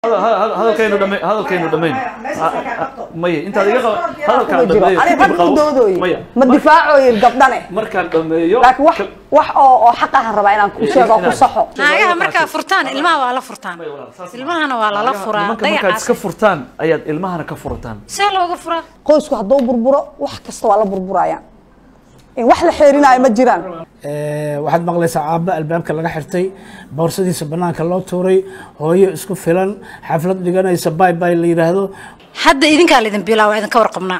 hadalkaynu dhamayn hadalkaynu dhamayn meeshaas ka qabto. maya intaad iga qabo hadalkaan kuma jiro dhameeyo ani kadib rag qabo u doodoy maya ma difaacoyin gabdhane markaan dhameeyo laakiin wax wax oo oo xaq ahan rabaa inaan ku sheego oo ku saxo naagaha markaa furtaan ilmaha waa la furtaan ilmahana waa lala furaa nimanka markaad dayacaas iska furtaan ayaad ilmahana ka furataan see looga furaa qoysku hadduu burburo wax kasta waa la burburayaan in wax la xeerinaayo ma jiraan Ee, waxaad maqlaysaa aabba albaabka laga xirtay boorsadiisa banaanka loo tuuray hooyo isku filan xaflad dhiganaysa bay bay la yidhaahdo hadda idinkaa laydin bilaa waa idinka warqabnaa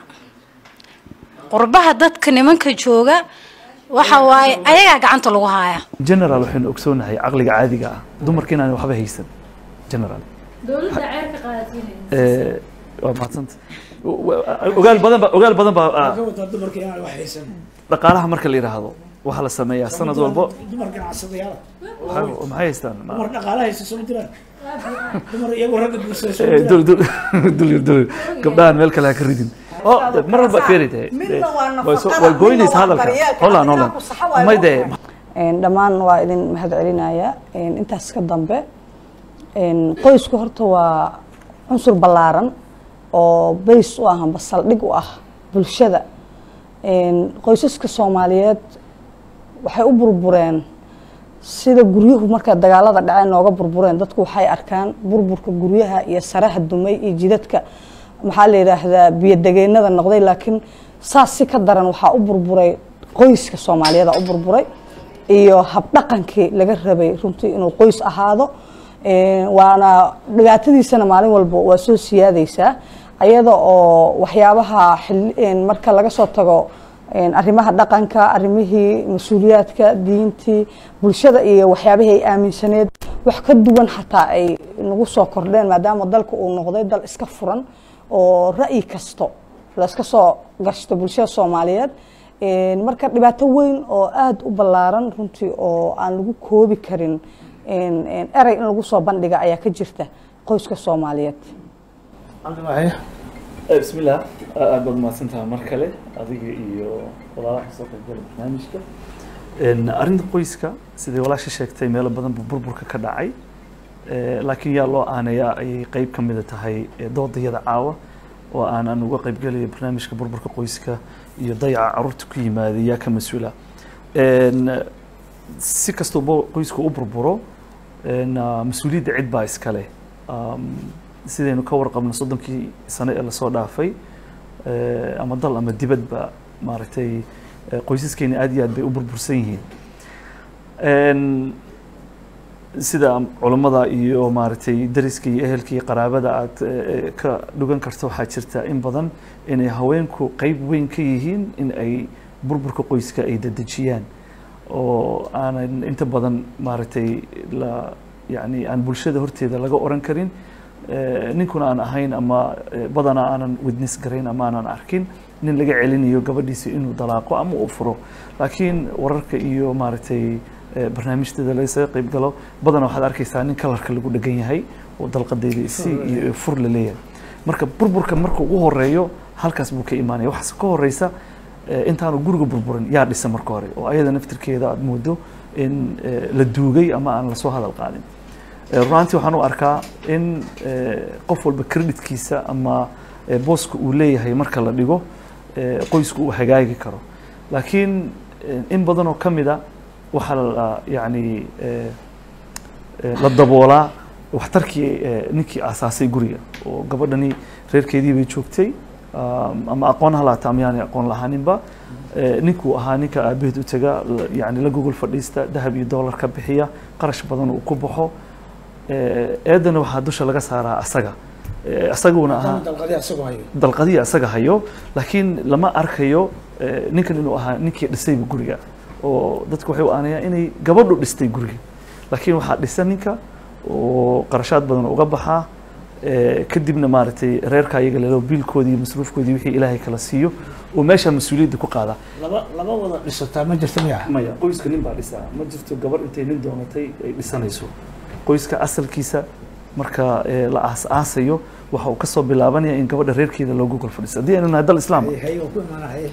qurbaha dadka nimanka jooga waxa waaye ayagaa gacanta lagu haaya general waxaynu ogsoonahay caqliga caadiga ah dumarka inaan waxba haysan general dowladda ceerka qaadatiin Eh, waa mahadsanta ogaal badan ba ogaal badan baa ah, ka wadaa dumarka inaan wax haysan dhaqaalaha marka la yidhaahdo waxaa la sameeyaa sanad walbo dumar ganacsadayaal waxay maxay haystaan Ma- dumar dhaqaala haysta soo jiraan dumar iyagoo ragga guursada soo Eh, jiraan dul dul dul dul gabdhahan meel kale ha ka ridin oo mar walba feeri tahay Midna waa way soo- nafaqada, way goynaysa midna waa hadalka daryeelka, holan midna holan ku saxa waayo may dee Een, dhammaan waa idin mahad celinaya Een, intaas ka dambe een, qoysku horta waa cunsur ballaaran oo bays u ah amba saldhig u ah bulshada Een, qoysaska soomaaliyeed waxay u burbureen sida guryuhu marka dagaalada dhaceen nooga burbureen dadku waxay arkaan burburka guryaha iyo saraha dumay iyo jidadka maxaa la yidhaahdaa biyodegeennada noqday laakiin saas si ka daran waxaa u burburay qoyska soomaaliyeed aa u burburay iyo habdhaqankii laga rabay runtii inuu qoys ahaado Een, waana dhibaatadiisana maalin walba waa soo siyaadaysaa ayada oo waxyaabaha xil- een, marka laga soo tago een, arrimaha dhaqanka arrimihii mas-uuliyaadka diintii bulshada iyo waxyaabihii ay aaminsaneed wax ka duwan xataa ay nagu soo kordheen maadaama dalka uu noqday dal iska furan oo ra'yi kasto la iska soo gashto bulshada soomaaliyeed Een, marka dhibaato weyn oo aada u ballaaran runtii oo aan lagu koobi karin een, een, erey in lagu soo bandhiga ayaa ka jirta qoyska soomaaliyeed Eh, bismillah aad baad mahadsantaha mar kale adiga iyo walaalaha kasoo qaybgala barnaamijka Een, arrinta qoyska sidai walaasha sheegtay meelo badan buu burburka ka dhacay Eh, laakiin yaa loo aanayaa ayay qeyb ka mida tahay eh, doodayada caawa oo aanan uga qaybgelayo barnaamijka burburka qoyska iyo dayaca caruurta ku yimaada yaa ka mas-uula Een, si kastoo qoysku u burburo een, ah, mas-uuliyadda cid baa iskale Um, sidaynu ka warqabno soddonkii sano ee lasoo dhaafay eh, ama dal ama dibadba maaragtay eh, qoysaskeena aad iyo aad bay u burbursan yihiin Een, sida culammada iyo maaragtay dariska iyo ehelka iyo qaraabada aad eh, ka dhugan karto waxaa jirta in badan inay haweenku qeyb weyn ka yihiin in ay burburka qoyska ay dedejiyaan oo aanan inta badan maaragtay la yani aan bulshada horteeda laga oran karin eh, ninkuna aan ahayn ama eh, badanaa aanan witness garayn ama aanan arkin nin laga celinayo gabadhiisa inuu dalaaqo ama uu furo laakiin wararka iyo maaragtay eh, barnaamijteeda lagasaga qayb galo badanaa waxaad arkaysaa nin kalarka lagu dhegan yahay oo dalqadeeda isi iyo fur la leeyahay marka burburka marka ugu horeeyo halkaas buu ka imaanaya waxaas ka horeysa eh, intaanu guriga burburin yaa dhisa marka hore oo ayada naftirkeeda aad moodo in eh, la duugay ama aan lasoo hadal qaadin Eh, runtii waxaan u arkaa in eh, qof walba creditkiisa ama eh, booska uu leeyahay marka la dhigo eh, qoysku uu hagaagi karo laakiin eh, in badan oo ka mida waxaa la yani eh, eh, la daboolaa waxtarkii eh, ninkii aasaasay guriga oo gabadhani reerkeedii bay joogtay um, ama aqoon ha laata ama yaanay aqoon lahaaninba Eh, ninkuu ahaa ninka aabaheed u taga la- yani la gogol fadhiista dahab iyo dollar ka bixiya qarash badan uu ku baxo Eh, eedana waxaa dusha laga saaraa asaga Eh, asaguna ahaa dalqadii asagoo hayo dalqadii asaga hayo laakiin lama arkayo eh, ninkan inuu ahaa ninkii dhisayba guriga oo dadku waxay u aanayaan inay gabadhu dhistay guriga laakiin waxaa dhisa ninka oo qarashaad badan uga baxaa eh, kadibna maaragtay reerka iyaga lelo biilkoodii iyo masruufkoodii wixii ilaahay kala siiyo oo meesha mas-uuliyadda ku qaadaa laba laba wada dhisataa ma jirta miya maya qoyska nin baa dhisaa ma jirto gabar intay nin doonatay ay dhisanayso qoyska asalkiisa marka eh, la aas-aasayo waxa uu kasoo bilaabanaya in gabadha reerkeeda loogu gol fadhiiso haddii aynu nahay dal islaam ah. hay waa ku imaana haye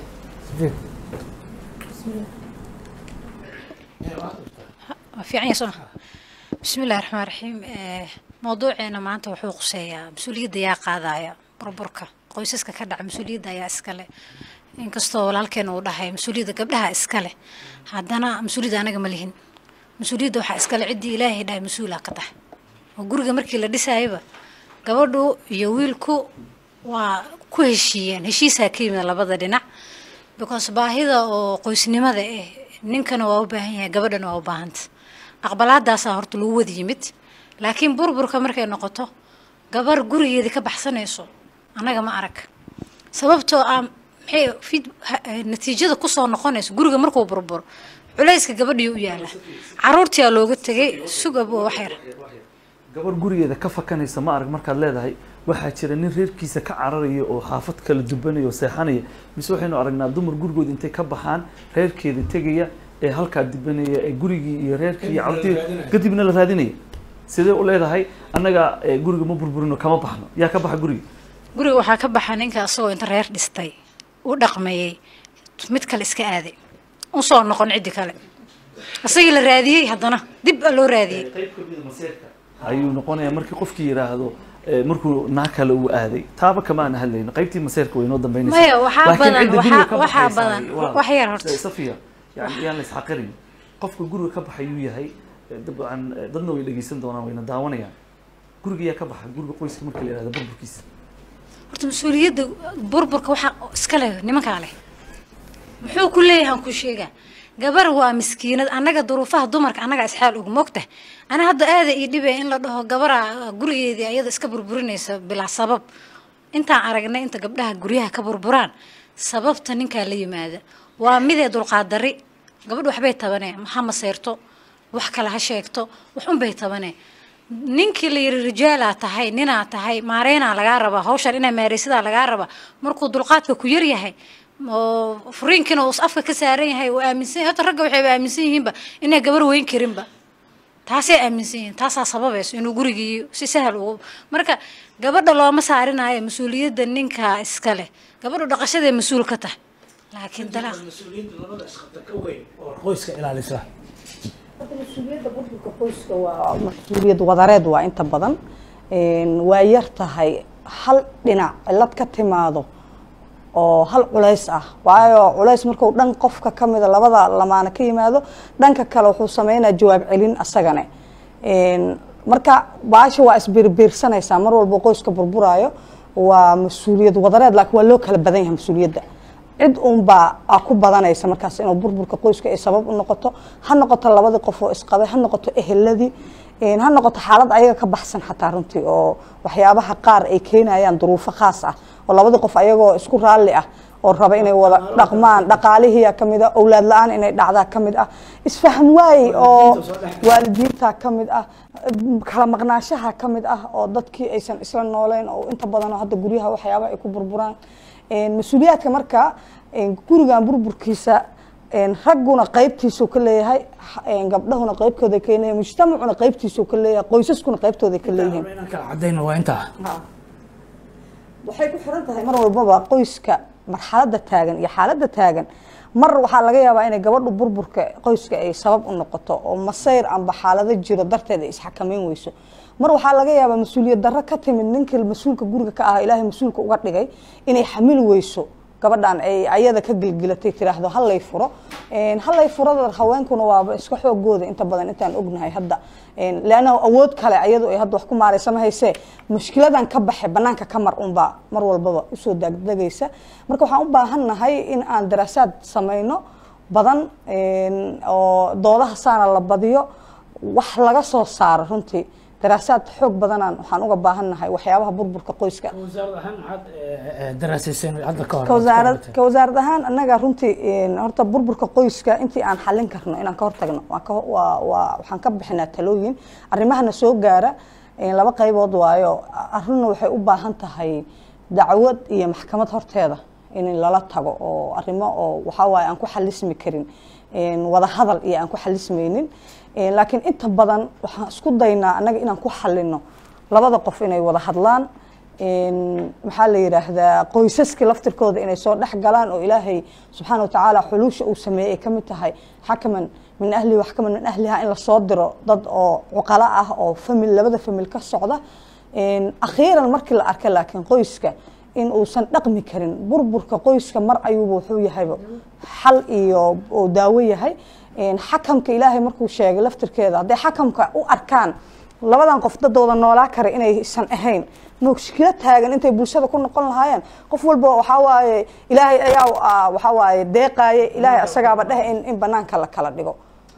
waa fiican yahay soo bismi illahi raxmaan raxiim Eh, mawduuceena maanta wuxuu quseeyaa mas-uuliyadda yaa qaadaya burburka qoysaska ka dhaca mas-uuliyadda ayaa iskale inkastoo walaalkeena uu dhahay mas-uuliyadda gabdhaha iskale haddana mas-uuliyadda anaga ma lihin mas-uuliyadda waxaa iskale ciddii ilaahay dhahay mas-uulaa ka tahay oo guriga markii la dhisayaba gabadhu iyo wiilku waa ku heshiiyeen heshiisaa ka yimid labada dhinac because baahida oo qoysnimada eh ninkana waa u baahan yahay gabadhana waa u baahanta aqbalaadaasaa horta lagu wada yimid laakiin burburka markay noqoto gabar gurigeedii ka baxsanayso annaga ma arag sababtoo ah maxay fid natiijada kusoo noqonayso guriga markuu burburo culayska gabadhii u yaala caruurtiyaa looga tegay sugab oo wax yar gabar gurigeeda ka fakanaysa ma arag markaad leedahay waxaa jira nin reerkiisa ka cararaya oo xaafad kala dubanaya oo seexanaya mise waxaynu aragnaa dumar gurigooda intay ka baxaan reerkeeda tegaya ee halkaa dibanaya ee gurigii iyo reerkii iyo carruurtii kadibna la raadinaya sidee u leedahay annaga eh, guriga ma burburino kama baxno yaa ka baxa guriga guriga waxaa ka baxa ninka asagoo inta reer dhistay u dhaqmayey mid kale iska aaday usoo noqon ciddi kale isagii la raadiyey haddana dib a loo raadiyey qayb kamida maseerka ayuu noqonayaa markii qofkii yidhaahdo eh, markuu naa kale uu aaday taaba kama aan hadlayno qaybtii maseerka way noo dambeynaysaa Maya, waxaa Laakiin badan, cidda guriga waxaa- ka waxaa baxaysa badan. waa- Wax yar horta. safiya yani yaan la isxaqirin qofka guriga ka baxay yuu yahay eh, dabcan eh, dadna way dhegeysan doonaan wayna daawanayaan guriga yaa ka baxa guriga qoyska marka la yihahdo burburkiisa horta mas-uuliyadda burburka waxaa iska leh nimankaa leh muxuu ku leeyahay aan ku sheegaa gabar waa miskiinad annaga duruufaha dumarka annaga isxaal ugu mogta ana hadda aada ii dhibaya in la dhaho gabara gurigeedii ayada iska burburinaysa bilaa sabab intaan aragnay inta gabdhaha guryaha ka burburaan sababta ninkaa la yimaada waa midee dulqaad dari gabadh waxbay tabanee ha maseyrto wax kale ha sheegto wax unbay tabanee ninkii la yiri rijaalaa tahay ninaa tahay maareynaa lagaa rabaa hawshan inaa maareysadaa lagaa rabaa markuu dulqaadka ku yar yahay oo furiinkiina uu afka ka saaran yahay uu aaminsan yahay hata ragga waxayba aaminsan yihiinba inay gabar weyn karinba taasay aaminsan yihiin taasaa sababayso inuu gurigii si sahal ugu marka gabadha looma saarinayo mas-uuliyadda ninkaa iska leh gabadhu dhaqashaday mas-uul ka tahay laakiin dalaaq mas-uuliyadda labada isqabta ka weyn oo qoyska ilaalisa mas-uuliyadda burburka qoyska waa mas-uuliyad wadareed waa inta badan Een, waa yar tahay hal dhinac cilad ka timaado oo hal culays ah waayo culays markuu dhan qofka ka mida labada lamaana ka yimaado dhanka kale wuxuu sameynaa jawaab celin asagane Een, marka baasha waa isbiirbiirsanaysaa mar walba qoyska burburaayo waa mas-uuliyad wadareed laakiin waa loo kala badan yahay mas-uuliyadda cid uunbaa aa ku badanaysa markaas inuu burburka qoyska ay sabab u noqoto ha noqoto labadii qof oo isqabay ha noqoto eheladii een, ha noqoto xaalad ayaga ka baxsan xataa runtii oo waxyaabaha qaar ay keenayaan duruufo khaas ah oo labadii qof ayagoo isku raalli ah oo raba inay wada dhaqmaan dhaqaalihiia ka mid ah owlaad la-aan inay dhacdaa ka mid ah isfahm waay oo waalidiinta ka mid ah kala maqnaashaha ka mid ah oo dadkii aysan isla nooleyn oo inta badan oo hadda guryaha waxyaaba ay ku burburaan Een, mas-uuliyaadka marka een, gurigan burburkiisa een, ragguna qaybtiisuu ka leeyahay een, gabdhahuna qaybkooda ka leeyahay mujtamacuna qaybtiisuu ka leeyahay qoysaskuna qaybtooda ka leeyihiin inaan kala cadayno waa intaa waxay ku xiran tahay mar walbaba qoyska marxaladda taagan iyo xaaladda taagan mar waxaa laga yaabaa inay gabadhu burburka qoyska ay sabab u noqoto oo masayr amba xaalado jiro darteed ay isxakameyn weyso mar waxaa laga yaabaa mas-uuliyad darro ka timid ninkii mas-uulka guriga ka ah ilaahay mas-uulka uga dhigay inay xamili weyso gabadhan ay ayada ka gilgilatay tiraahdo hallay furo Een, hallay furada haweenkuna waaba iska xoogooda inta badan intaan ognahay hadda Een, leanna awood kale ayadu ay hadda wax ku maaraysa ma haysee mushkiladan ka baxe banaanka ka mar unbaa mar walbaba usoo daagdegaysa marka waxaan u baahannahay in aan daraasaad samayno badan een, oo doodaha saana la badiyo wax laga soo saaro runtii daraasaad xoog badanaan waxaan uga baahannahay waxyaabaha burburka qoyska wasaarad ahaan maxaad eh, eh, daraasayseen hadda ka hor ka wasaarad ka wasaarad ahaan annaga runtii een, horta burburka qoyska intii aan xallin karno inaan ka hortagno waan ka waa waa waxaan ka bixinaa talooyin arrimahana soo gaara een, laba qaybood waayo arrinna waxay u baahan tahay dacwad iyo maxkamad horteeda in lala tago oo arrimo oo waxaa waaye aan ku xalismi karin een, wada hadal iyo aan ku xalismaynin Een, laakiin inta badan waxaan isku daynaa annaga inaan ku xalino labada qof inay wada hadlaan Een, maxaa la yidhaahdaa qoysaskii laftirkooda inay soo dhex galaan oo ilaahay subxaana watacaala xuluusha uu sameeyey ay ka mid tahay xakaman min ahlihi wax kama min ahliha in lasoo diro dad oo cuqalo ah oo famil labada famil ka socda Een, akhiiran markii la arkay laakiin qoyska in uusan dhaqmi karin burburka qoyska mar ayuuba wuxuu yahayba xal iyo oo daawo yahay Een, xakamka ilaahay markuu sheegay laftirkeeda hadday xakamka u arkaan labadan qof dadooda noolaa kara inaysan ahayn mushkilo taagan intay bulshada ku noqon lahaayeen qof walba waxaa waaye ilaahay ayaa ah, waxaa waaye deeqaaye ilaahay asagaaba dheh in, in banaanka la kala dhigo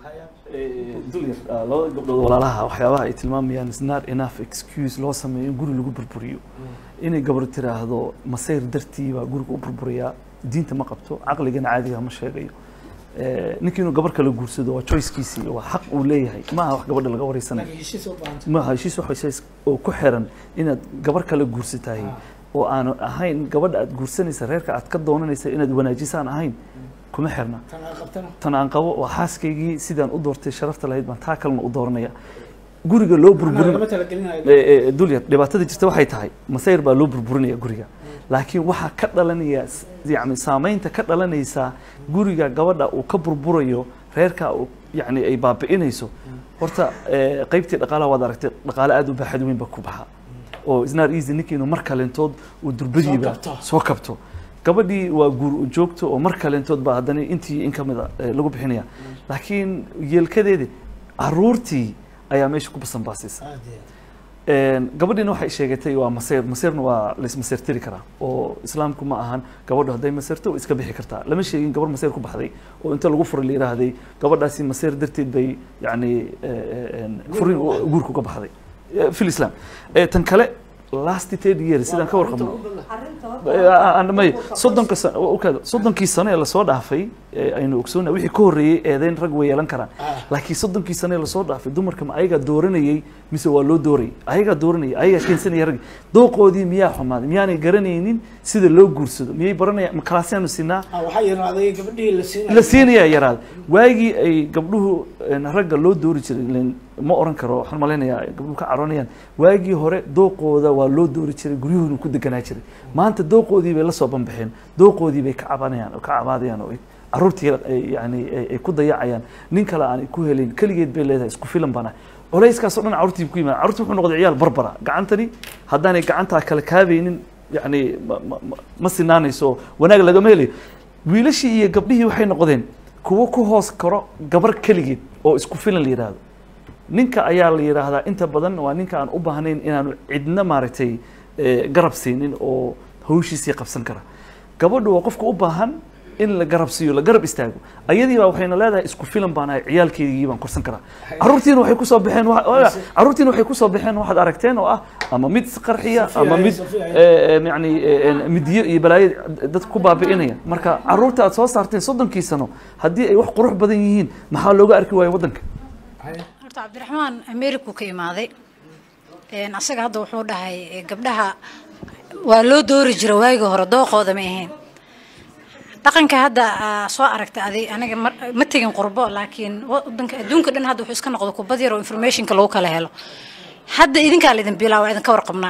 dulyar labada gabdhood walaalaha waxyaabaha ay tilmaamayaan is not enough excuse loo sameeyo in guri lagu burburiyo inay gabar tiraahdo masayr dartii baa guriga u burburiyaa diinta ma qabto caqligana caadiga ma sheegayo Eh, ninkii inuu gabar kala guursado waa choicekiisii waa xaq uu leeyahay ma aha wax gabadha laga wareysanayo heshiis u baahanta ma heshiis wax heshiis oo ku xiran inaad gabar kale guursatahay oo aanu ahayn gabadha aad guursanaysa reerka aad ka doonanaysa inaad wanaajisaan ahayn kuma xirna tan aan qabtana tan aan qabo waa xaaskaygii sidaan u doortay sharafta lahayd baan taa kalena u dooranaya guriga loo burburin lama talagelinayo Eh, eh, dulyar dhibaatada jirta waxay tahay masayr baa loo burburinaya guriga laakiin waxaa ka dhalanaya s- yani saameynta ka dhalanaysa guriga gabadha uu ka burburayo reerka uu yani ay baabi'inayso horta eh, qaybtii dhaqaalaha waad aragtay dhaqaale aad u baaxad weyn ba ku baxa oo isnaar easy ninkii inuu mar kalentood uu durbadiiba Soo kabto. soo kabto gabadhii waa guur u joogto oo mar kalentood baa haddana intii in ka mida eh, lagu bixinaya laakiin yeelkadeedi caruurtii ayaa meesha ku basanbaasaysa aad iyo aad. Een, gabadhiina waxay sheegatay waa maseer maseerna waa laismaseertiri karaa oo islaamku ma ahan gabadhu hadday maseerto way iska bixi kartaa lama sheegin gabar maseer ku baxday oo inta lagu furay la yidhaahday gabadhaasi maseer darteed bay yani furin guurka uga baxday Eh, fi lislam Eh, tan kale last third year sidaan ka warqabno may soddonka sano u kaado soddonkii sano ee lasoo dhaafay ee aynu ogsoonaa wixii ka horreeyey eedeyn rag way yeelan karaan laakiin soddonkii sano ee lasoo dhaafay dumarka ma ayagaa dooranayey mise waa loo doorayay ayagaa dooranayay ayagaa keensanaya rag dooqoodii miyaa xumaaday miyaanay garanaynin sida loo guursado miyay baranaya ma kalaasyaanu siinaa Ah, waxaa yaraaday gabadhii la siinayo la siinayaa yaraada waagii ay gabdhuhu een, ragga loo doori jiray ileen ma oran karo waxaan malaynayaa ay gabdhuhu ka caroonayaan waagii hore dooqooda waa loo doori jiray guryuhuna ku deganaa jiray maanta dooqoodii bay la soo banbaxeen dooqoodii bay ka cabanayaan oo ka cabaadayaan oo ay caruurtii ay yani ay- ay ku dayacayaan nin kale aan ku helayn keligeed bay leedahay isku filan bana culayskaas oo dhan caruurtii ku yimaada caruurtii wuxuu noqday ciyaal barbara gacantani haddaanay gacantaa kala kaabaynin yani ma- ma- ma- ma sinaanayso oo wanaag lagama helayo wiilashii iyo gabdhihii waxay noqdeen kuwo ku hoos karo gabar keligeed oo isku filan la yidhaahdo ninka ayaa la yidhaahdaa inta badan waa ninka aan u baahnayn inaanu cidna maaragtay eh, garab siinin oo hawshiisii qabsan kara gabadhu waa qofka u baahan in la garab siiyo la garab istaago ayadii baa waxayna leedahay isku filan baan ahay ciyaalkeygii baan korsan karaa caruurtiina waxay kusoo baxeen wa- wa- caruurtiina waxay kusoo baxeen waxaad aragteen oo ah ama mid isqarxiya Safiya, ama mid Safiya. eh, eh, yani eh, eh, midiyo iyo balaayo dadka ku baabi'inaya marka caruurta aad soo saarteen soddonkii sano haddii ay wax qurux badan yihiin maxaa looga arki waayo waddanka horta cabdiraxmaan ameriku ka imaaday Een, asaga hadda wuxuu dhahay eh, gabdhaha waa loo doori jira waagii hore dooqooda ma ahayn dhaqanka hadda aa soo aragta adi aniga mar- ma tegin qurbo laakiin wadanka adduunka dhan hadda wuxuu iska noqdo kubad yar oo informationka lagu kala helo hadda idinkaa laydin bilaa waa idinka warqabnaa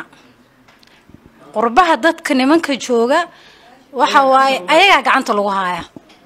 qurbaha dadka nimanka jooga waxa waaye ayagaa gacanta lagu haaya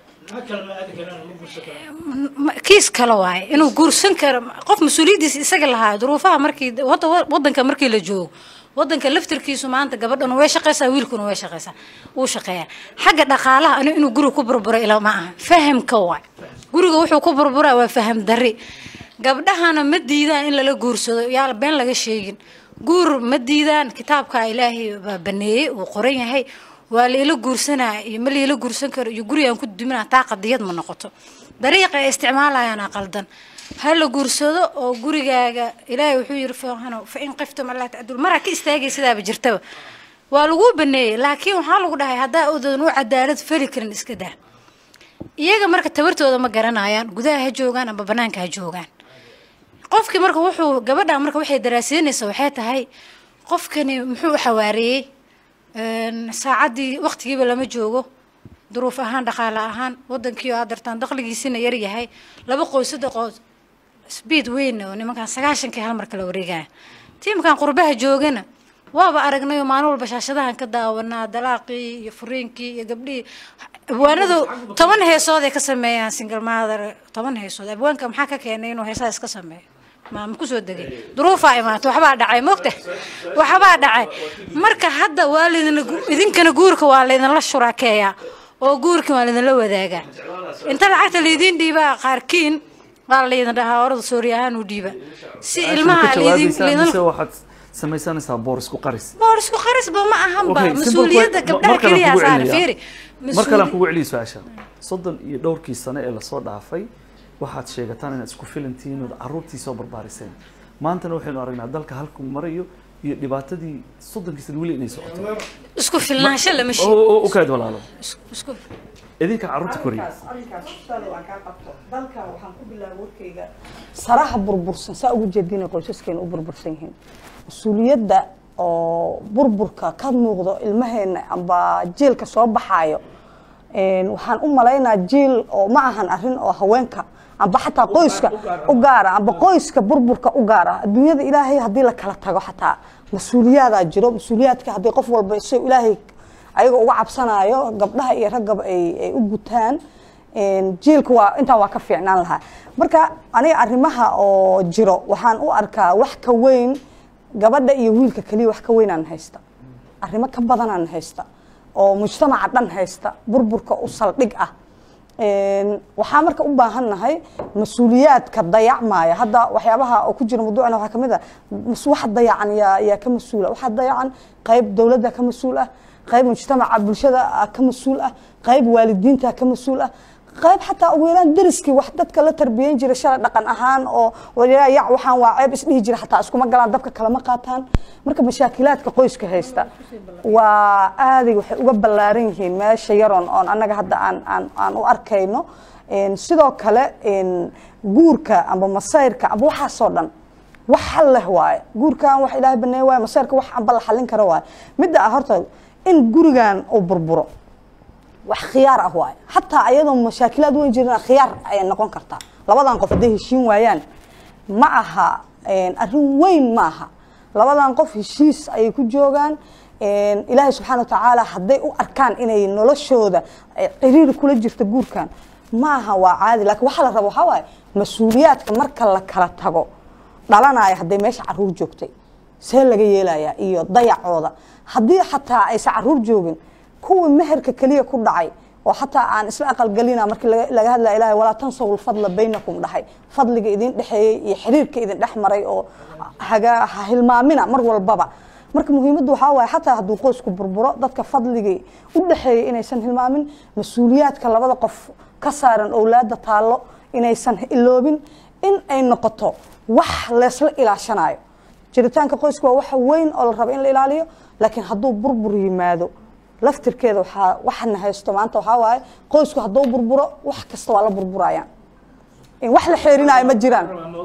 ma- kiis kale waaye inuu guursan karo qof mas-uuliyaddiisa isaga lahaa duruufaha markii wada wadanka markii la joogo wadanka laftirkiisu maanta gabadhana way shaqaysaa wiilkuna way shaqaysaa wuu shaqeeyaa xagga dhaqaalaha anu inuu guriga ku burbura ilaa ma aha fahamka waay guriga wuxuu ku burburaa waa faham darri gabdhahana ma diidaan in lala guursado yaa been laga sheegin guur ma diidaan kitaabka ilaahay baa baneeyey uu qoran yahay waa laila guursanaa iyo ma laila guursan karo iyo gurigaan ku duminaa taa qadiyad ma noqoto dariiqa ay isticmaalayaan qaldan ha la guursado oo gurigaaga ilaahay wuxuu yiri faahano fa in qiftum allaa tacdul maraa ka istaagay sidaaba jirtaba waa lagu baneeyey laakiin waxaa lagu dhahay haddaa odan u cadaalad fali karin iska daa iyaga marka tabartooda ma garanayaan gudaha ha joogaan ama banaanka ha joogaan qofkii marka wuxuu gabadha marka waxay daraasiinaysaa waxay tahay qofkani muxuu u xawaareeyey Een, saacaddii waqtigiiba lama joogo duruuf ahaan dhaqaale ahaan wadankii oo aad dartaan dakhligiisina yar yahay laba qoys saddex qoys speed weyn oo nimankan sagaashankii hal mar kala wareegaya tiimkan qurbaha joogana waaba aragnay oo maalin walba shaashadahan ka daawanaa dalaaqii iyo furiinkii iyo gabdhihii abwaanadu toban heesood ay ka sameeyaan single mother toban heesood abwaanka maxaa ka keenay inuu heesaha iska sameeyo ma ma kusoo degay duruufaa imaata waxbaa dhacay mogta waxbaa dhacay marka hadda waa laydin idinkana guurka waa laydinla shuraakeeyaa oo guurka waa laydinla wadaagaa inta lacagta laydiin dhiibaa qaarkiin waa laydin dhahaa orada soori ahaan u dhiiba si ilmaha ka laydin jawaabaysaa laydin mise waxaad samaysanaysaa boor isku qaris boor isku qarisba ma ahanba Okay, simple mas-uuliyadda que- gabdhaha mar kale keliya kugu saara celiyaa. fiiri mar kale aan mas-uuli- kugu celiyo su-aasha soddon iyo dhowrkii sane ee lasoo dhaafay waxaad sheegataan inaad isku filantihiin ood carruurtii soo barbaariseen maantana waxaynu aragnaa dalka halku marayo iyo dhibaatadii soddonkii sane weli inay socoto isku filnaansho lama oo sheego oo- u kaad walaalo Isku- isku idinka carruurta koriya dalka waxaan ku bilaabay warkayga saraha burbursan saa ugu jeedina qoysaskeena u burbursan yihiin mas-uuliyadda oo burburka ka muuqdo ilmaheena amba jiilka soo baxaayo een, waxaan u malaynaa jiil oo ma ahan arrin oo haweenka amba xataa qoyska u gaara amba qoyska burburka u gaara adduunyada ilaahay haddii la kala tago xataa mas-uuliyaadaa jiro mas-uuliyaadka haddii qof walba isagoo ilaahay ayaga uga cabsanayo gabdhaha iyo raggaba ay ay u gutaan een, jiilka waa intaa waa ka fiicnaan lahaa marka aniga arrimaha oo jiro waxaan u arkaa wax ka weyn gabadha iyo wiilka keliya wax ka weynaan haysta arrimo ka badanaan haysta oo mujtamaca dhan haysta burburka u saldhig ah Een, waxaa marka u baahannahay mas-uuliyaadka dayacmaya hadda waxyaabaha oo ku jira mawduucana waxaa kamid ah mas- waxa dayacan yaa yaa ka mas-uula waxaa dayacan qayb dowladda ka mas-uul ah qayb mujtamaca bulshada ah ka mas-uul ah qayb waalidiinta ka mas-uul ah qayb xataa ugu yaraan deriskii wax dadka la tarbiyeyn jira shalay dhaqan ahaan oo waliyaa yac waxaan waa ceeb isdhihi jira xataa iskuma galaan dabka kalama qaataan marka mashaakilaadka qoyska haysta waa aaday waxay uga ballaaran yihiin meesha yaroon oon annaga hadda aan aan aan u arkayno Een, sidoo kale een, guurka amba masayrka amba waxaasoo dhan wax xal leh waaye guurkan wax ilaahay baneey waaye masayrka wax amba la xallin karo waaye midda ah horta in gurigan uu burburo wax khiyaar ah waaye xataa ayadoo mashaakilaad weyn jirina khiyaar ayay noqon kartaa labadan qof hadday heshiin waayaan ma aha een, arrin weyn ma aha labadan qof heshiis ayay ku joogaan een, ilaahay subxaana watacaala hadday u arkaan inay noloshooda ay ciriiri kula jirto guurkan ma aha waa caadi laakiin waxaa la rabo waxaa waaye mas-uuliyaadka marka la kala tago dhalanaya hadday meesha caruur joogtay see laga yeelayaa iyo dayacooda haddii xataa aysan caruur joogin kuwii meherka keliya ku dhacay oo xataa aan isla aqalgelina markii laga- laga hadlaya ilahay walaa tansaw lfadla baynakum dhahay fadliga idin dhexeeyey iyo xiriirka idin dhex maray oo haga ha hilmaamina mar walbaba marka muhiimaddu waxaa waaye xataa hadduu qoysku burburo dadka fadligii u dhexeeyey inaysan hilmaamin mas-uuliyaadka labada qof ka saaran owlaada taallo inaysan iloobin in ay noqoto wax leesla ilaashanayo jiritaanka qoyska waa waxa weyn oo la rabo in la ilaaliyo laakiin hadduu burbur yimaado laftirkeeda waxaa waxana haysto maanta waxaa waaye qoysku hadduu burburo wax kasta waa la burburayaan in wax la xeerinayo ma jiraan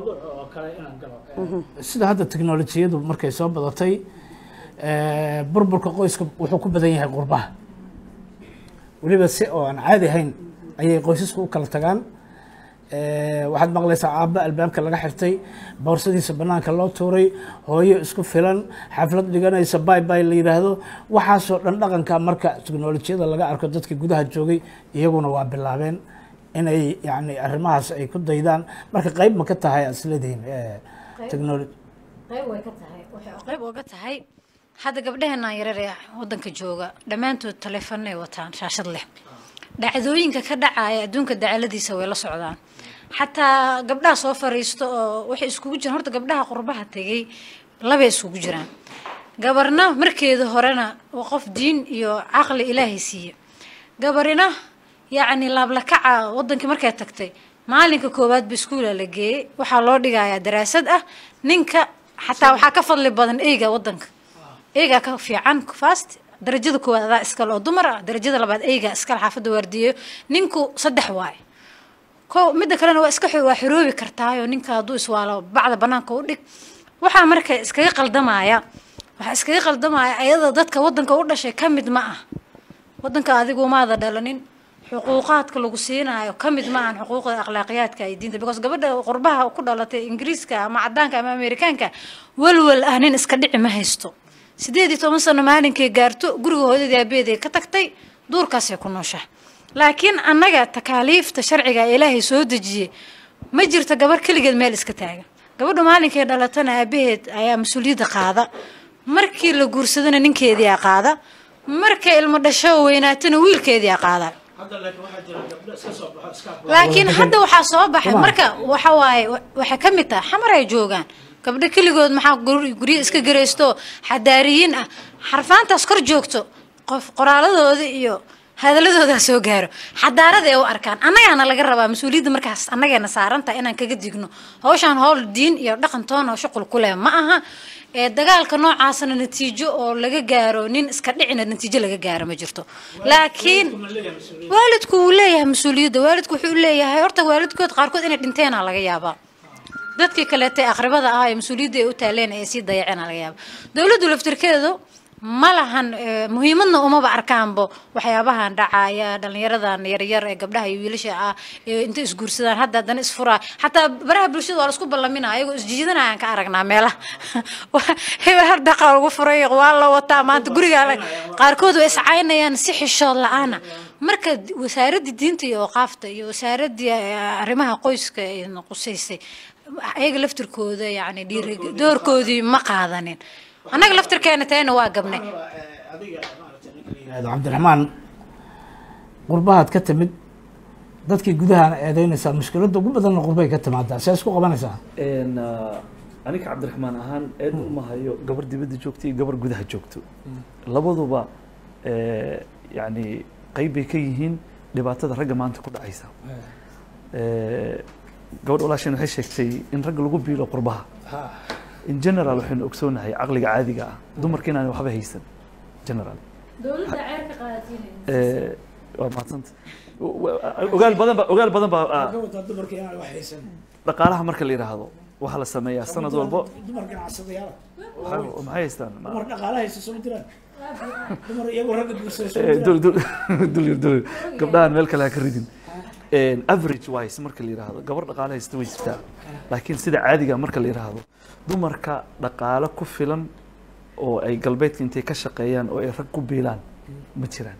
sida hadda teknolojiyadu markay soo badatay eh, burburka qoyska wuxuu ku badan yahay qurbaha weliba si oo aan caadi ahayn ayay qoysasku u kala tagaan Eh, waxaad maqlaysaa aabba albaabka laga xirtay boorsadiisa banaanka loo tuuray hooyo isku filan xaflad dhiganaysa bay bay la yidhaahdo waxaasoo dhan dhaqanka marka teknolojiyada laga arko dadka gudaha joogay iyaguna waa bilaabeen inay yani arrimahaas ay ku daydaan marka qayb ma ka tahay aad isleedihiin eh, technology qayb way ka tahay waxay qayb uga tahay hadda gabdhaheenaan yarar ee wadanka jooga dhammaantood taleefanay wataan shaashad leh dhacdooyinka ka dhacaya adduunka dacaladiisa way la socdaan xataa gabdhaha soo fariisto oo waxay iskugu jiraan horta gabdhaha qurbaha tegay labay iskugu jiraan gabarna markeeda horena waa qof diin iyo caqli ilaahay siiye gabarina yacni laablakaca wadankii markay tagtay maalinka koowaad ba iskuula la geeyey waxaa loo dhigayaa daraasad ah ninka xataa waxaa ka fadli badan eyga wadanka eygaa ka fiican fast darajada koowaad adaa iskale oo dumar ah darajada labaad eygaa iskale xaafadda waardiyeyo ninku saddex waaye ko midda kalena waa iska xo- waa xoroobi kartaayo ninka hadduu iswaalo bacda banaanka u dhig waxaa marka iskaga qaldamaya waxaa iskaga qaldamaya ayada dadka wadanka u dhashay ka mid ma ah wadanka adigu maada dhalanin xuquuqaadka lagu siinayo ka mid ma ahan xuquuqda akhlaaqiyaadka iyo diinta because gabadha qurbaha ku dhalatay ingiriiska ama cadaanka ama amerikaanka walwal ah nin iska dhici ma haysto sideed iyo toban sano maalinkay gaarto guriga hooyadii aabeeday ka tagtay duurkaasay ku nooshahay laakiin annaga takaaliifta sharciga ee ilaahay soo dejiyey ma jirto gabar keligeed meel iska taagan gabadha maalinkay dhalatana aabaheed ayaa mas-uuliyadda qaada markii la guursadana ninkeediia qaada markay ilmo dhasho weynaatana wiilkeediia qaada laakiin hadda waxaa soo baxay marka waxa waaye waxay ka mid tahay xamar ay joogaan gabdho keligood maxaa gur- guryo iska garaysto xadaariyiin ah xarfaantaas kor joogto qof qoraaladooda iyo hadaladoodaa soo gaaro xadaarada ee u arkaan annagaana laga rabaa mas-uuliyadda markaas annageena saarantaha inaan kaga digno hawshaan howl diin iyo dhaqan toon oo shuqul ku leh ma aha ee dagaalka noocaasna natiijo oo laga gaaro nin iska dhicina natiijo laga gaaro ma jirto laakiin waalidku wuu leeyahay mas-uuliyadda waalidku wuxuu leeyahay horta waalidkood qaarkood inay dhinteena laga yaabaa dadkii kaleete aqribada ah ee mas-uuliyadda ay u taaleen ee sii dayaceen laga yaaba dowladdu laftirkeedu ma lahan eh, muhiimadna umaba arkaanbo waxyaabahan dhacaya dhalinyaradan yaryar ee gabdhaha iyo wiilasha ah ee inta isguursadaan hadda haddana isfuraa xataa baraha bulshada waa laisku ballaminaa ayagoo isjiidanayaan ka aragnaa meelaha hebel har dhaqa lagu furay waa la wataa maanta gurigaa la- qaarkood way iscaynayaan si xishood la-aana marka wasaaradii diinta iyo awqaafta iyo wasaaradii eh, arrimaha qoyska ee qusaysay ayaga laftirkooda yani dhiiri doorkoodii ma qaadanin annaga laftirkeena tayna waa gabnay adiga maaragtay ninka la yihahdo cabdiraxmaan qurbahaad ka timid dadkii gudahaana eedeynaysaa mushkiladda ugu badanna qurbay ka timaadaa see isku qabanaysaa Een, ah, aniga cabdiraxmaan ahaan eed uma hayo gabar dibadda joogto iyo gabar gudaha joogto labaduba eh, yacni qayb bay ka yihiin dhibaatada ragga maanta ku dhacaysa Eh, gabadh walaasheen waxay sheegtay in ragga lagu biilo qurbaha in general waxaynu ogsoonahay caqliga caadiga ah dumarka inaan waxba haysan general dowladda ceer ka qaadatiin Eh, waa mahadsanta ogaal badan ba ogaal badan baa ah, wadaa dumarka inaan wax haysan dhaqaalaha marka la yidhaahdo waxaa la sameeyaa sanad walbo dumar ganacsadayaal waxay maxay haystaan Ma- dumar dhaqaala haysta soo jiraan dumar iyagoo ragga guursada soo Eh, jiraan dul dul dul yar dul yar. gabdhahan meel kale ha ka ridin Een, average wise marka la yidhaahdo gabar dhaqaale haysta way jirtaa laakiin sida caadiga marka la yidhaahdo dumarka dhaqaale ku filan oo ay galbeedka intay ka shaqeeyaan oo ay rag ku biilaan ma jiraan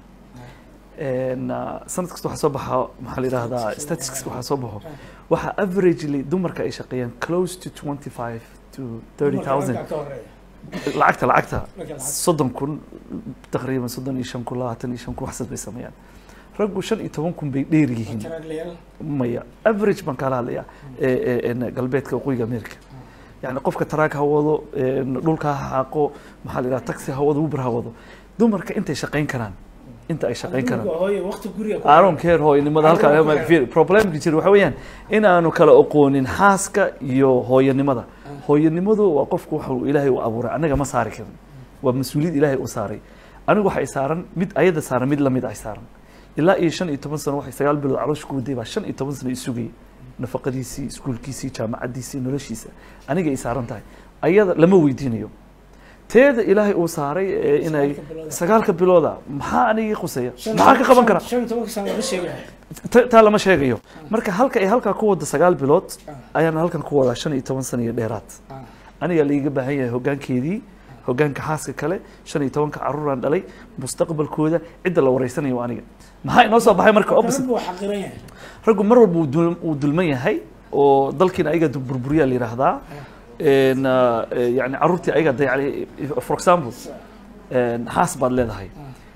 Een, ah, sanad kasta waxaa soo baxa maxaa la yidhahdaa statistics waxaa soo baxo waxaa averagely dumarka ay shaqeeyaan close to 25 to 30,000 Dumarka ka horeeya lacagta lacagta Marka lacag- soddon kun taqriiban soddon iyo shan kun labaatan iyo shan kun waxsaas bay sameeyaan raggu shan iyo toban kun bay dheer yihiin taraaglayaal maya average baan kala hadlayaa ee- ee- ee galbeedka waqooyiga america yani qofka taraag ha wado ee, dhulka ha xaaqo maxaa la yidhaha taxi ha wado uber ha wado dumarka intay shaqayn karaan inta ay shaqayn karaan dumarka hooye waqti guriga ku aaron care hooyanimada Aaron care. halkaa problemka jira waxa weeyaan inaanu kala aqoonin xaaska iyo hooyanimada hooyanimadu waa qofku waxa uu ilaahay u abuuray anaga ma saari karin waa mas-uuliyad ilaahay u saaray anigu waxa ay saaran mid ayada saaran mid lamid ay saaran ilaa iyo shan iyo toban sano waxay sagaal bilood caloosha ku waday baa shan iyo toban sano isugayay nafaqadiisii iskuulkiisii jaamacadiisii noloshiisa aniga ay saaran tahay ayada lama weydiinayo teeda ilaahay uu saaray ee inay Sagaalka bilood. sagaalka bilooda maxaa anigii quseeya Shan- maxaa ka qaban kara shan iyo tobanka sano lama sheegaya Ta- taa lama sheegayo marka halka ay halkaa ku wada sagaal bilood ayaan halkan ku wadaa shan iyo toban sano iyo dheeraad aniga laiga baahan yahay hoggaankeedii hoggaanka xaaska kale shan iyo tobanka carruuraan dhalay mustaqbalkooda cidda la wareysanayo waa aniga maxaa inoo soo baxay marka opposite raggu waa xaqiran yahay raggu mar walba wuu dul- wuu dulman yahay oo dalkiina ayaga du- burburiyaa la yidhaahdaa En, ah, eh, yani carruurtii ayaga dayacay for example en, xaas baad leedahay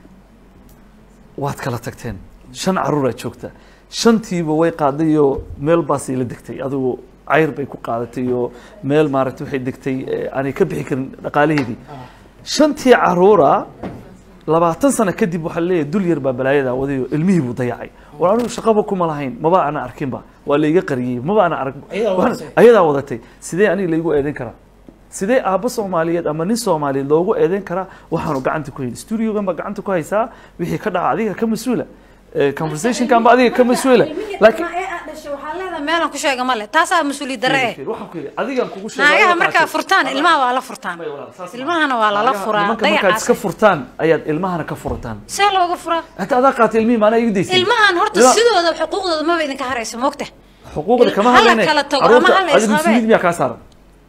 waad kala tagteen shan carruuraad joogta shantiiba way qaadayoo meel baasay la degtay adigu cayr bay ku qaadatay oo meel maaragtay waxay degtay eh, aanay ka bixi karin dhaqaalaheedii shantii carruura labaatan sano kadib waxaa leeyahay dul yar baa balaayada wadayo ilmihii buu dayacay war anigu shaqaba kuma lahayn maba ana arkinba waa layga qariyey maba ana arag Ayadaa waxaan- wadatay. ayadaa wadatay sidee aniga laygu eedeyn karaa sidee aabbo soomaaliyeed ama nin soomaaliyeed loogu eedeyn karaa waxaanu gacanta ku hayn studiogan baa gacanta ku haysaa wixii ka dhaca adiga ka mas-uula Eh, conversationkan ba adiga ka mas-uula laakiin dhashay waxaa leedahay meelaan ku sheega male taasaa mas-uuliyad darre eh waxaan ku yidhi adigaan kugu sheegay naagaha waxaa markaa tahay- furtaan ilmaha waa la furtaan Maya walaal, saas ma- ilmahana waa lala Naagaha- furaa nimanka markaad dayacaas iska furtaan ayaad ilmahana ka furataan see looga furaa hata adaa qaatay ilmihii maanaa igu daysay ilmahan horta Ilma- sidooda xuquuqdooda maba idinka harayso moogta xuquuqda kama hala hadlayne kala tago carruurta ama hala adigu isqabe. mas-uuliyad miyaa kaa saaran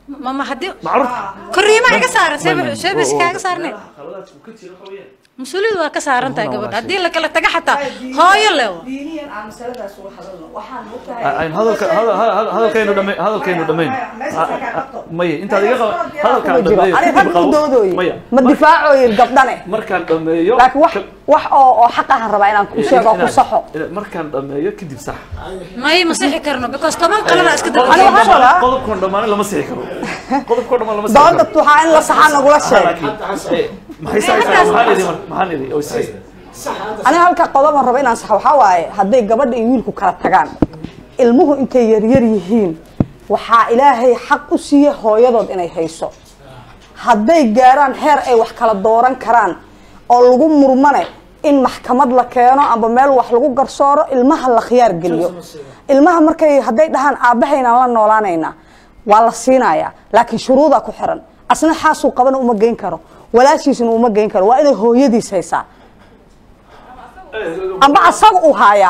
mama haddii macruurta koriimaa iga saaran Ma- ma- see bas oo- oo- kaaga saarnay meelaha khaladaadka uu ka jiro waxa weeyaan. mas-uuliyadu waa ka saaran tahay Run gabadha waa haddii la kala taga xataa hooyo lewa diiniyan aan masaladaas uga hadalno waxaan A- aynu hadalka hadal- hadal- hadalkaynu dhame- hadalkaynu dhammayn maya intaad iga qaba hadalkaan dhameeyo ani kadib rag qabo u doodooye maya ma difaacoyin gabdhane markaan dhameeyo laakiin wax ka- wax oo oo xaq ahan rabaa inaan ku sheego oo ku inaad- saxo inaad markaan dhameeyo kadib sax may ma sixi karno because toban qalada iska Ani daba waxaan rabaa- qodobkoon dhammaan lama sixi karo qodobkoon dhammaan lama sixi doonta karo waxaa in la saxaa nagula sheeg laakiin eh, maxay saxaysaa maxaan idhi mar- maxaan idhi oo sax aniga halka qodoban raba inaan saxo waxaa waaye hadday gabadha iyo wiilku kala tagaan ilmuhu intay yaryar yihiin waxaa ilaahay xaq u siiye hooyadood inay hayso hadday gaaraan heer ay wax kala dooran karaan oo lagu murmane in maxkamad la keeno amba meel wax lagu garsooro ilmaha la khiyaar geliyo ilmaha markay hadday dhahaan aabbahaynaan la noolaanaynaa waa la siinayaa laakiin shuruudaa ku xiran asna xaasuu qabana uma geyn karo walaashiisna uma geyn karo waa inay hooyadiis haysaa amba asaga uu haayaa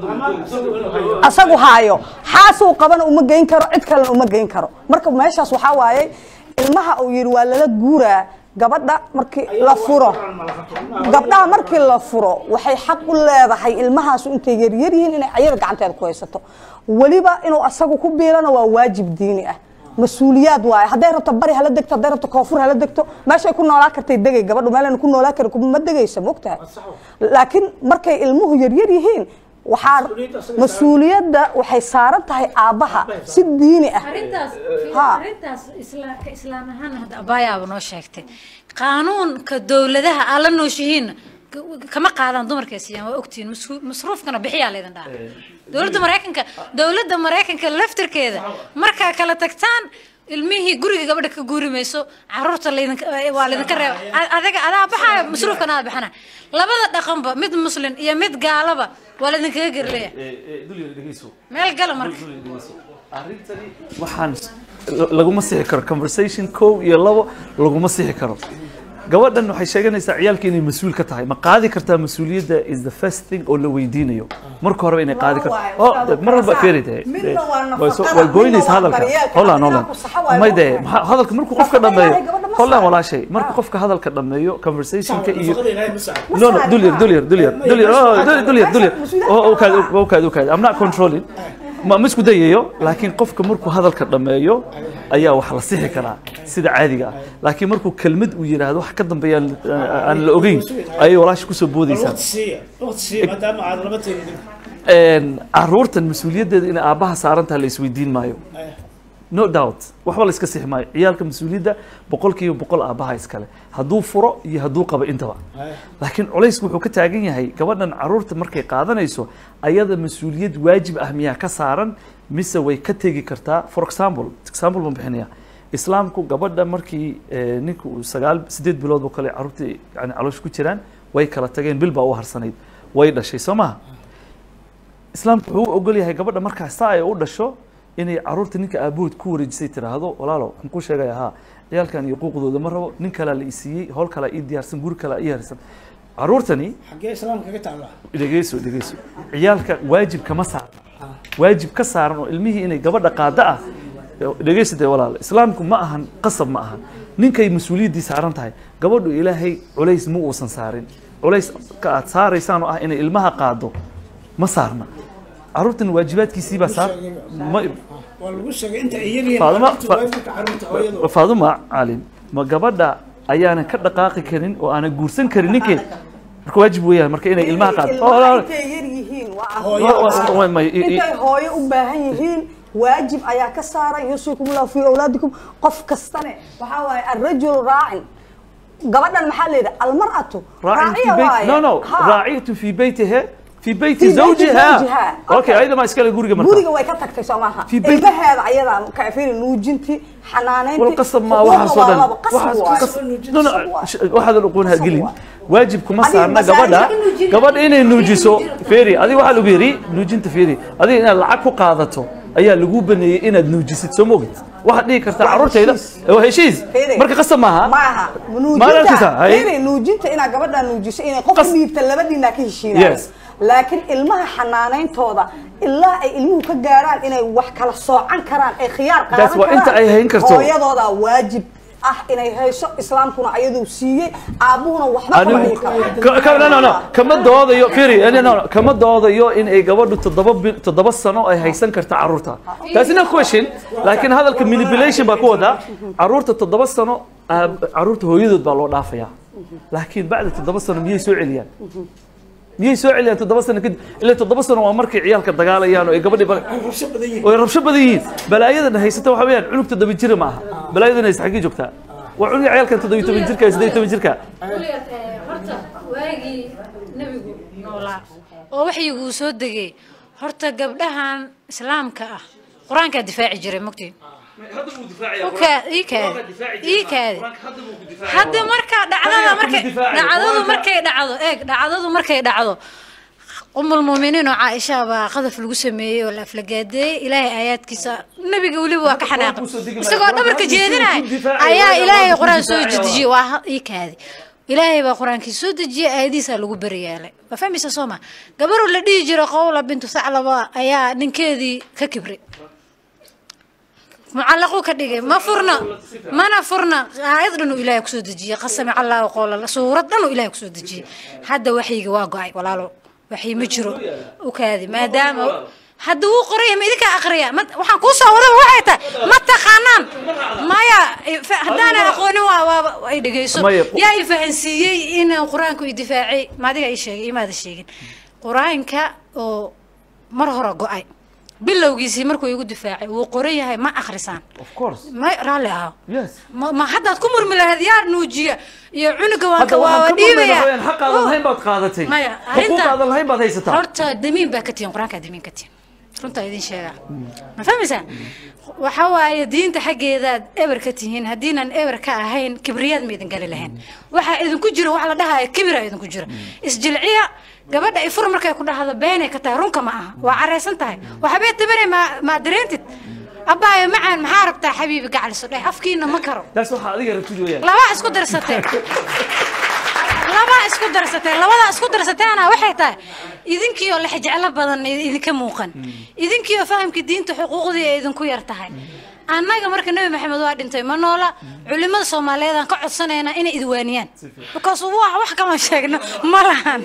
asagu haayo xaasuu qabana uma geyn karo cid kalena uma geyn karo marka meeshaas waxaa waaye ilmaha uu yidhi waa lala guuraa gabadha markii la furo gabdhaha markii la furo waxay xaq u leedahay ilmahaasu intay yaryar yihiin inay ayada gacanteeda ku haysato weliba inuu asagu ku biirana waa waajib diini ah mas-uuliyaad waaye hadday rabto bari hala degto hadday rabto koonfur hala degto meeshay ku noolaa kartay degay gabadhu meelan ku noolaa karin kuma degaysa mogtahay laakiin markay ilmuhu yaryar yihiin waxaa mas-uuliyadda waxay saaran tahay aabbaha si diini ah arrintaas Ha. arrintaas isla- ka islaam ahaan hadda abaayaaba noo sheegtay qaanuunka dowladaha aan la nooshihiinna k- kama qaadaan dumarkay siiyaan waa ogtihiin masru- masruufkana bixiyaa laydin dhaha dowladda maraykanka dowladda maraykanka laftirkeeda markaa kala tagtaan ilmihii guriga gabadha ka guuri mayso caruurta laydinka waa laydinka reeba A- adaga adaa baxaya masruufkana adaa bixina labada dhaqanba mid muslin iyo mid gaalaba waa laydinkaga gerleya dulyar dhegeyso meel gala marka dulyar dhegeyso arrintani waxaan laguma sixi karo conversation kow iyo labo laguma sixi karo gabadhan waxay sheeganaysaa ciyaalka inay mas-uul ka tahay ma qaadi kartaa mas-uuliyadda is the first thing oo la weydiinayo marka horeba inay qaadi karto Waa waaye, Oh, mar walba feeri tahay midna waa way so- nafaqada, way goynaysa midna waa hadalka daryeelka, holan midna holan waa ku saxa waaye, may de waa maxaa- hadalka markuu qofka Nafaqada dhameeyo ilaahay gabadha ma holan saaran. walaashay marka qofka hadalka dhameeyo conversationka iyo nafaqada ilaahay ma saaran no no saaran, dulyar ha. dulyar dulyar Ma- dulyar ma- oh, ma- dulyar dulyar dulyar mas-uuliyad oh ma okay okay okay I'm not controlling ma ma isku dayayo laakiin qofka markuu hadalka dhameeyo ayaa wax la sixi karaa sida caadiga ah laakiin markuu kelmad uu yiraahdo wax ka dambeeya aan aan la ogeyn ayay walaasha kusoo bal boodaysaa waqti siiya waqti siiya maadaama aad laba teedin Een, caruurtan mas-uuliyaddeeda inay aabbaha saaran tahay la isweydiin maayo no doubt waxba la iska sixi maayo ciyaalka mas-uuliyadda boqolkiiba boqol aabbaha iskale hadduu furo iyo hadduu qabo intaba laakiin culaysku wuxuu ka taagan yahay gabadhan caruurta markay qaadanayso ayada mas-uuliyad waajib ah miyaa ka saaran mise way ka tegi kartaa for example example baan bixinaya islaamku gabadha markii eh, ninka uu sagaal sideed bilood oo kale caruurtii yani caloosha ku jiraan way kala tageen bil baa u harsanayd way dhashay soo maha islaamku wuxuu u ogol yahay gabadha markaa saa ay u dhasho inay caruurta ninka aabahood ku wareejisay tiraahdo walaalo waxaan ku sheegaya haa ciyaalkan iyo quuqdooda ma rabo nin kalaa la isiiyey howl kalaa ii diyaarsan guri kalaa ii harsan caruurtani xaggee islaamka kaga taallaa dhegeyso dhegeyso ciyaalka waajib kama saarna waajib ka saaran oo ilmihii inay gabadha qaada ah dhegeyso dee walaal islaamku ma ahan qasab ma ahan ninkay mas-uuliyaddii saaran tahay gabadhu ilaahay culays ma uusan saarin culays ka aad saaraysaan oo ah inay ilmaha qaado ma saarna caruurtan waajibaadkiisii baa saar ma waa lagu sheegay inta iyagiin Faaduma- caruurta fa- waajibka caruurta hooyadu faaduma caalin ma gabadha ayaanan ka dhaqaaqi karin oo aanan guursan karin ninkeed marka waajib weeyaan marka inay ilmaha qaado ilmaha intay yar yihiin waa Hooyo. Wa- wa- wa- ma- i- i- intay hooyo u baahan yihiin waajib ayaa ka saaran yuusikum llahu fii awlaadikum qof kastane waxaa waaye arrajulu raacin gabadhan maxaa la yidhaha almar'atu راعي في raaciya بيت waaye نو نو Ha. راعية في بيتها في بيت في بيت زوجها زوجها. اوكي أوكي. ايضا ما اسكال غوريga marka guriga way ka tagtay soo maaha في بيت- ilmaheeda ayadaa kafiri nuujintii xanaanayntii والقصب ما xuquuqda واحد waa صدن laba, qasab واحد waaye. قصب نو نو واحد القونها قصب قلين واحد. واجب كما هذه صارنا مسائل gabadha nuujin- gabadh inay nuujiso nuujin- feeri adiga waxa lagu yiri nuujinta feeri adiga inaad lacag ku qaadato ayaa lagu baneeyay inaad nuujisid soo mogid waxaad dhihi kartaa Waa caruurtayda heshiis. waa heshiis Feeri. marka qasab maaha maaha Ma arkaysaa? nuujinta Hay. Feeri, nuujinta inaad gabadha nuujiso inay qof Qas- dhiibta labadiina ka heshiinayaan Yes. laakiin ilmaha xanaanayntooda ilaa ay ilmuhu ka gaaraan inay wax kala soocan karaan ay khiyaar qaadan That's waa inta karaan, ay hayn karto. hooyadooda waajib ah inay hayso islaamkuna ayaduu siiyey aabuhuna waxba kama anigu dhihi karo ka- ka- no, no, no, kama doodayo firi no, no, no, kama doodayo in ay gabadhu toddoba bil- toddoba sano ay haysan karta carruurta taasi no question laakiin hadalka manipulation baa ku wadaa carruurta toddoba sano ah, carruurta hooyadood baa loo dhaafayaa laakiin bacda toddoba sano miyay soo celiyaan miyay soo celiyaan toddoba sano kadib ilaa toddoba sano waa markay ciyaalka dagaalayaan oo ay gabadhii bal way rabsho badan yihiin balaayadan haysata waxa weeyaan cunug toddoba jira maaha balaayadan haysta xaggee joogtaa waa cunug ciyaalkan toddoba iyo toban jirka iyo siddeed iyo toban jirka weligeed ee, horta waagii nebigu noolaa oo waxyiguu soo degay horta gabdhahan islaamka ah qur-aankaa difaaci jiray mogtiin ii kaadi ii kaadi hadda marka dhacdada markay dhacdadu markay dhacdo eeg dhacdadu markay dhacdo umul muuminiin oo caaisha baa qadaf lagu sameeyey oo la aflagaadeeyey ilaahay aayaadkiisa nabiga weliba waa ka xanaaqay isagoo dhabarka jeedinaya ayaa ilaahay qur-aan soo dejiyey waa ha- ii kaadi ilaahay baa qur-aankii soo dejiyey aayadihiisaa lagu beryaalay waa fahmaysa soo ma gabaruu la dhihi jiro qowla bintu saclaba ayaa ninkeedii ka kibray mucallaquu ka dhigay ma furna mana furna aayad dhan uu ilaahay kusoo dejiyey qasami callaahu qowla suurad dhan uu ilaahay kusoo dejiyey hadda waxyiga waa go-ay walaalo waxyi ma jiro u kaadi maadaama hadda wuu qoraya ma idinkaa aqriya ma waxaan kuu soo wadaba waxay tahay ma taqaanaan maya fa- haddaanan aqoonin waa waa ay dhegeyso Maya, yaa i fahansiiyey inaan qur-aanku i difaacay maadiga ii sheegay imaada sheegin qur-aanka oo mar hore go-ay bilowgiisii markuu igu difaacay wuu qoran yahay ma akhrisaan of course ma raalli aho yes ma ma haddaad ku murmi lahayd yaa nuujiya iyo cunuga waan hadda ka waa waxaan ka dhiibaya murmayna wayaan xaqaadan lahayn baad qaadatay maya xuquuqaadan lahayn baad haysataa horta damiin baa ka tihin qur-aankaa damiin ka tihin runtaa idin sheegaa ma fahmaysaa waxa waaye diinta xaggeedaad eber ka tihiin haddiinan eber ka ahayn kibriyaad ma idin gali lahayn waxaa idinku jira wax la dhahayo kibira idinku jira isjilciya gabadha ifur markay ku dhahdo beenay ka tahay runka ma aha waa careysan tahay waxbay tabanay maa maa dareentid abbaayo macaan maxaa rabtaa xabiibi gacliso dheh afkiina ma karo taas waxaa adiga rabtid weeyaan laba isku darsatay laba isku darsatay labada isku darsateena waxay tahay idinkiioo la xijeclo badan idinka muuqan idinkiioo fahamka diinta xuquuqdii ay idinku yar tahay annaga marka nebi maxamed waa dhintay ma noola culimada soomaaliyeed aan ka codsanaynaa inay idwaaniyaan because wax wax kama sheegno ma lahan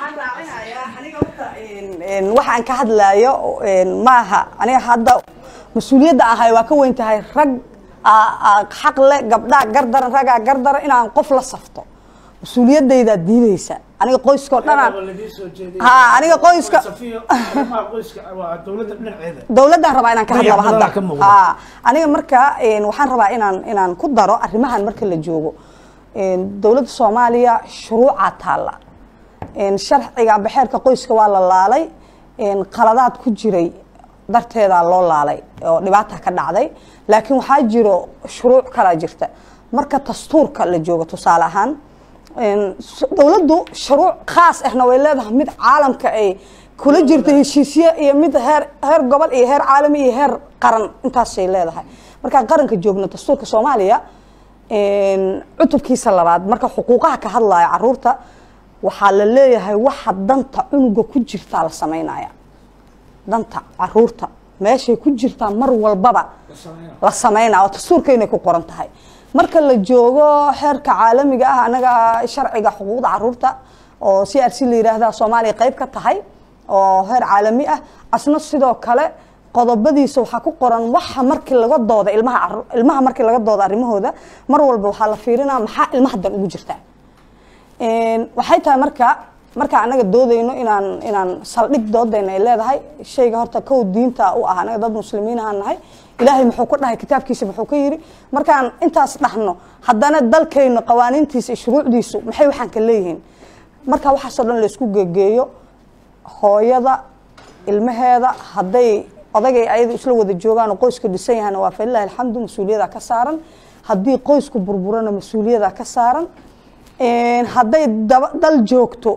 Een, waxaan ka hadlayo een, maaha aniga hadda mas-uuliyadda ahay waa ka weyn tahay rag aa- aa xaq leh gabdhaa gardaran ragaa gardaran inaan qof la safto mas-uuliyadaydaa diideysa aniga qoyskao dhanaan Ha, aniga qoyska- dowladda dhinaceeda dowladdan rabaa inaan ka Dayac hadlaba hadda badanaa ka muuqda. Ha, aniga marka een, waxaan rabaa inaan inaan ku daro arrimahan marka la joogo Een, dowladda soomaaliya shuruucaa taalla Een, sharciga amba xeerka qoyska waa la laalay Een, qaladaad ku jiray darteedaa loo laalay oo dhibaata ka dhacday laakiin waxaa jiro shuruuc kalaa jirta marka dastuurka la joogo tusaale ahaan Een, s- dowladdu shuruuc khaas ahna way leedahay mid caalamka ay kula jirta heshiisyo iyo mid heer heer gobol iyo heer caalami iyo heer qaran intaasay leedahay markaan qaranka joogno dastuurka soomaaliya een, cutubkiisa labaad marka xuquuqaha ka hadlaya caruurta waxaa la leeyahay waxa danta cunuga ku jirtaa la samaynaya danta caruurta meeshay ku jirtaa mar walbaba la sameynaya oo dastuurkeynay ku qoran tahay marka la joogo xeerka caalamiga ah anaga sharciga xuquuqda caruurta oo c r c la yidhaahda soomaaliya qayb ka tahay oo heer caalami ah asna sidoo kale qodobadiisa waxaa ku qoran waxa markii laga dooda ilmaha caru- ilmaha markii laga dooda arrimahooda mar walba waxaa la fiirinaa maxaa ilmaha dan ugu jirtaa Een, waxay tahay marka marka anaga doodayno inaan inaan saldhig doodayna ay leedahay shayga horta kow diinta u ah anaga dad muslimiin ahaan nahay ilaahay muxuu ku dhahay kitaabkiisa muxuu ka yiri markaan intaas dhahno haddana dalkayno qawaaniintiisa iyo shuruucdiisu maxay waxaan ka leeyihiin marka waxaasoo dhan laysku gegeeyo hooyada ilmaheeda hadday odagay ayada isla wada joogaan oo qoyska dhisan yahana waa falilahi alxamdu mas-uuliyadaa ka saaran haddii qoysku burburana mas-uuliyadaa ka saaran Een, hadday daba- dal joogto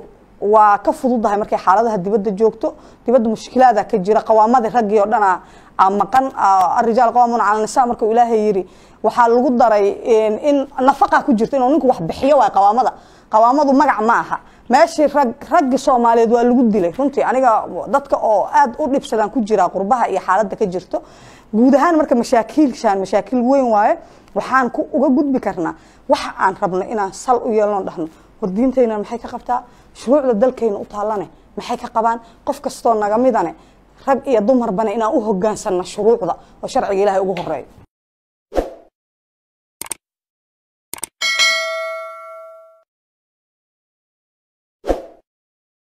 waa ka fududahay markay xaaladaha dibadda joogto dibadda mushkilaada ka jira qawaamadii raggii oo dhan a maqan arijaal qawaamuuna cala nisa markuu ilaahay yidhi waxaa lagu daray in nafaqa ku jirto inuu ninku wax bixiyo waay qawaamada qawaamadu magac ma aha meeshii rag raggi soomaaliyeed waa lagu dilay runtii aniga dadka oo aad u dhibsadaan ku jira qurbaha iyo xaaladda ka jirto guud ahaan marka mashaakiilshaan mashaakiil weyn waaye waxaan ku uga gudbi karnaa waxa aan rabno inaan sal u yeelno dhahno war diintayna maxay ka qabtaa shuruucda dalkayna u taallane maxay ka qabaan qof kastoo naga midane rag iyo dumarbane inaan u hogaansanno shuruucda oo sharciga ilaahay ugu horeeyo